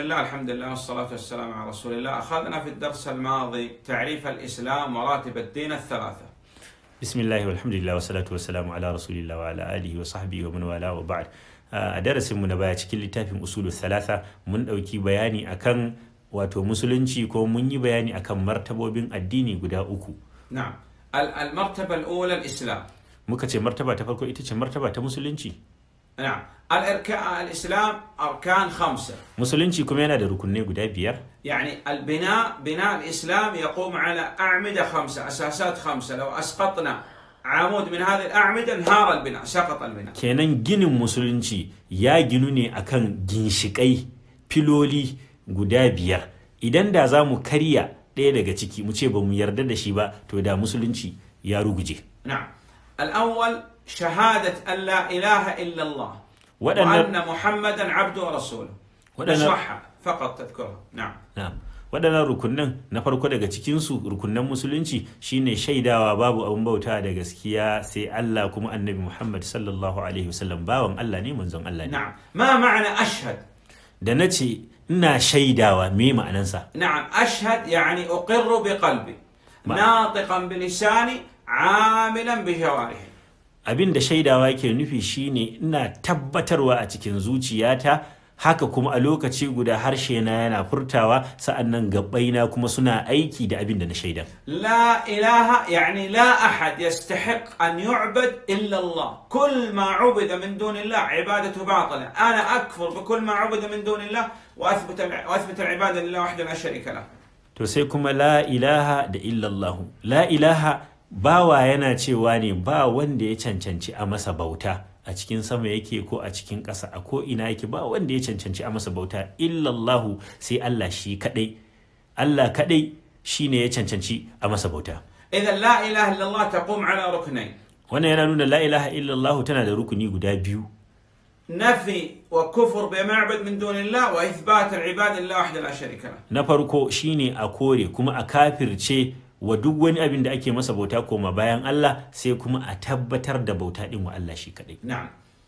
الله الحمد لله والصلاة والسلام على رسول الله أخذنا في الدرس الماضي تعريف الإسلام وراتب الدين الثلاثة bismillahi walhamdulillah wassalatu wassalamu ala rasulillah wa ala alihi wa sahbihi wa man wala wa ba'd a darasin mu na baya cikin littafin usulu thalatha mun dauki bayani akan wato musulunci ko mun yi bayani akan martabobin addini guda uku نعم ال- المرتبة الأولى الإسلام muka ce martaba ta farko ita ce martaba ta musulunci نعم الإركاء الإسلام أركان خمسة musulunci kuma yana da rukunai guda biyar يعني البناء بناء الإسلام يقوم على أعمدة خمسة أساسات خمسة لو أسقطنا عمود من هذه الأعمدة انهار البناء سقط البناء kenan ginin musulunci ya ginu ne akan ginshikai filoli guda biyar idan da za mu karya ɗaya daga ciki mu ce ba mu yarda da shi ba to da musulunci ya ruguje نعم الأول شهادة أن لا إله إلا الله وأن- وأن محمدا عبده ورسوله وأن- تشرحها فقط تذكرها نعم Na'am. waɗannan rukunan na farko daga cikinsu rukunan musulunci shine shaidawa babu abin bauta da gaskiya sai Allah kuma annabi Muhammad sallallahu alaihi wasallam bawan Allah ne manzon Allah ne نعم ما معنى أشهد da na ce ina shaidawa me ma'anansa نعم أشهد يعني أقر بقلبي ما- ناطقا بلساني عاملا بجوارحي abin da shaidawa ke nufi shine ina tabbatarwa a cikin zuciyata haka kuma a lokaci guda harshe na yana furtawa sa'annan gabbaina kuma suna aiki da abin da na shaida لا إله يعني لا أحد يستحق أن يعبد إلا الله كل ما عبد من دون الله عبادته باطلة أنا أكفر بكل ما عبد من دون الله وأثبت وأثبت العبادة لله وحده لا شريك له to sai kuma la ilaha da illallahu la ilaha bawa yana cewa ne ba wanda ya cancanci a masa bauta a cikin sama yake ko a cikin ƙasa a ko ina yake ba wanda ya cancanci a masa bauta illallahu sai Allah shi kadai Allah kadai shine ya cancanci a masa bauta إذا لا إله إلا الله تقوم على ركنين wannan yana nuna la ilaha illallahu tana da rukuni guda biyu نفي وكفر بما يعبد من دون الله وإثبات العبادة لله وحده لا شريك له na farko shine a kore kuma a kafirce wa duk wani abin da ake masa bauta koma bayan Allah sai kuma a tabbatar da bauta din wa Allah shi kadai نعم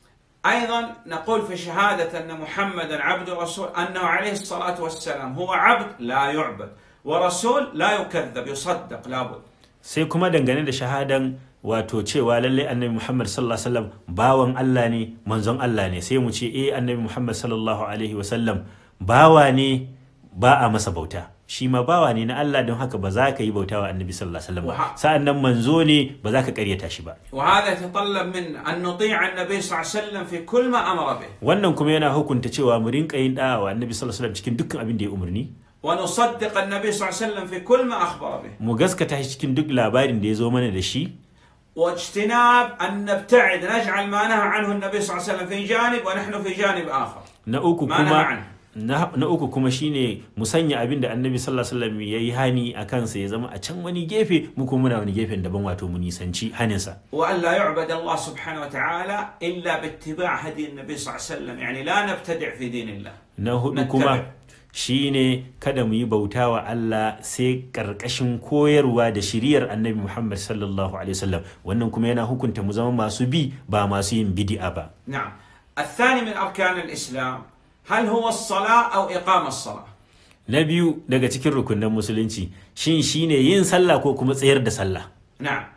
أيضا نقول في شهادة أن محمدا عبد ورسول أنه عليه الصلاة والسلام هو عبد لا يعبد ورسول لا يكذب يصدق لابد sai kuma dangane da shahadan wato cewa lalle annabi Muhammad sallallahu alaihi wasallam bawan Allah ne manzon Allah ne sai mu ce eh annabi Muhammad sallallahu alaihi wasallam bawa ne ba a masa bauta shi ma bawa ne na Allah don haka ba za ka yi bauta wa annabi sallallahu alaihi wasallam ba Wa- sa'an nan manzo ne ba za ka karyata shi ba وهذا يتطلب منا أن نطيع النبي صلى الله عليه وسلم في كل ما أمر به wannan kuma yana hukunta cewa mu rinka yin da'a wa annabi sallallahu alaihi wasallam cikin dukkan abin da ya umarni ونصدق النبي صلى الله عليه وسلم في كل ما أخبر به mu gaskata shi cikin duk labarin da ya zo mana da shi واجتناب أن نبتعد نجعل ما نهى عنه النبي صلى الله عليه وسلم في جانب ونحن في جانب آخر na uku ما نهى kuma عنه na, na uku kuma shine mu sanya abin da annabi sallallahu alaihi wasallam ya yi hani a kansa ya zama a can wani gefe mu kuma muna wani gefen daban wato mu nisanci haninsa وأن لا يعبد الله سبحانه وتعالى إلا باتباع هدي النبي صلى الله عليه وسلم يعني لا نبتدع في دين الله na hudu Nattabi'. kuma shine kada mu yi bauta wa Allah sai karkashin koyarwa da shiriyar annabi Muhammad sallallahu alaihi wasallam wannan kuma yana hukunta mu zama masu bi ba masu yin bid'a ba نعم الثاني من أركان الإسلام هل هو الصلاة أو إقام الصلاة na biyu daga cikin rukunin musulunci shin shine yin sallah ko kuma tsayar da sallah نعم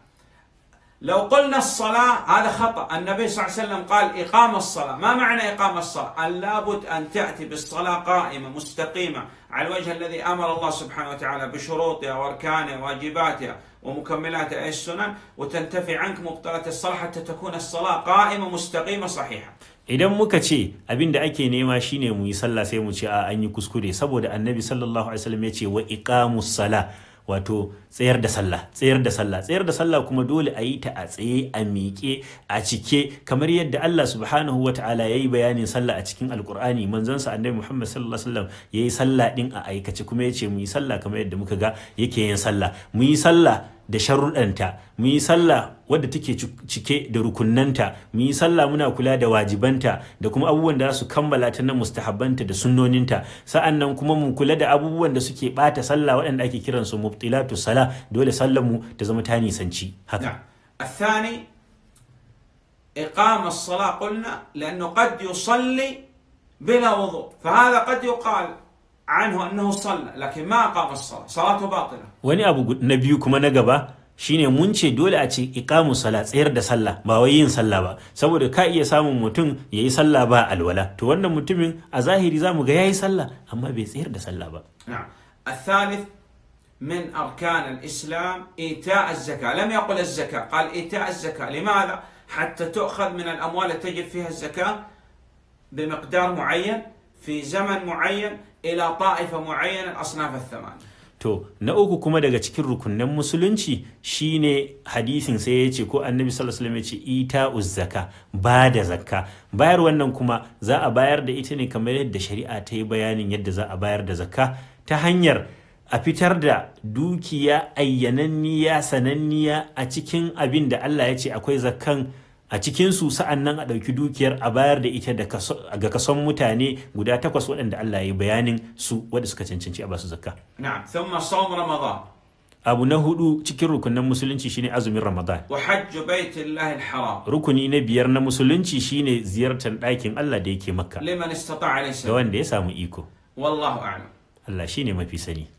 لو قلنا الصلاة هذا خطأ النبي صلى الله عليه وسلم قال إقام الصلاة ما معنى إقام الصلاة أن لابد أن تأتي بالصلاة قائمة مستقيمة على الوجه الذي أمر الله سبحانه وتعالى بشروطها وأركانها وواجباتها ومكملاتها أي السنن وتنتفي عنك مبطلات الصلاة حتى تكون الصلاة قائمة مستقيمة صحيحة idan muka ce abin da ake nema shine mu yi sallah sai mu ce a an yi kuskure saboda annabi sallallahu alaihi wasallam ya ce wa iqamus sala wato tsayar da sallah tsayar da sallah tsayar da sallah kuma dole a yi ta a tsaye a miƙe a cike kamar yadda Allah subhanahu wa ta'ala ya yi bayanin sallah a cikin alkur'ani manzonsa annabi Muhammad sallallahu alaihi wasallam ya yi sallah din a aikace kuma ya ce mu yi sallah kamar yadda muka ga yake yin sallah mu yi sallah da sharuɗanta mu yi sallah wadda take cike da rukunnanta mu yi sallah muna kula da wajibanta da kuma abubuwan da za su kammala ta na mustahabbanta da sunnoninta sa'an nan kuma mu kula da abubuwan da suke bata sallah waɗanda ake kiransu mubtilatu sala dole sallar mu ta zama ta nisanci haka نعم الثاني إقام الصلاة قلنا لأنه قد يصلي بلا وضوء فهذا قد يقال عنه أنه صلى لكن ما أقام الصلاة صلاته باطلة wani abu gu- na biyu kuma na gaba shine mun ce dole a ce iqamu sala tsayar da sallah ba wai yin sallah ba saboda ka iya samun mutum yayi sallah ba alwala to wannan mutumin a zahiri zamu ga yayi sallah amma bai tsayar da sallah ba نعم الثالث من أركان الإسلام إيتاء الزكاة لم يقل الزكاة قال إيتاء الزكاة لماذا؟ حتى تؤخذ من الأموال التي تجب فيها الزكاة بمقدار معين في زمن معين إلى طائفة معينة الأصناف الثمانية To, na uku kuma daga cikin rukunin musulunci shine hadisin sai ya ce ko annabi sallallahu alaihi wasallam ya ce ita uzzaka ba da zakka bayar wannan kuma za a bayar da ita ne kamar yadda shari'a ta yi bayanin yadda za a bayar da zakka ta hanyar a fitar da dukiya ayyananniya sananniya a cikin abin da Allah ya ce akwai zakkan a cikin su sa'an nan a ɗauki dukiyar a bayar da ita da kaso- ga kason mutane guda takwas waɗanda Allah ya yi bayanin su wadda suka cancanci a basu zakka نعم ثم صوم رمضان abu na hudu cikin rukunin musulunci shine azumin ramadan وحج بيت الله الحرام rukuni na biyar na musulunci shine ziyartar ɗakin allah da yake makka لمن استطاع إليه ga سبيل wanda ya samu iko والله أعلم allah shine mafi sani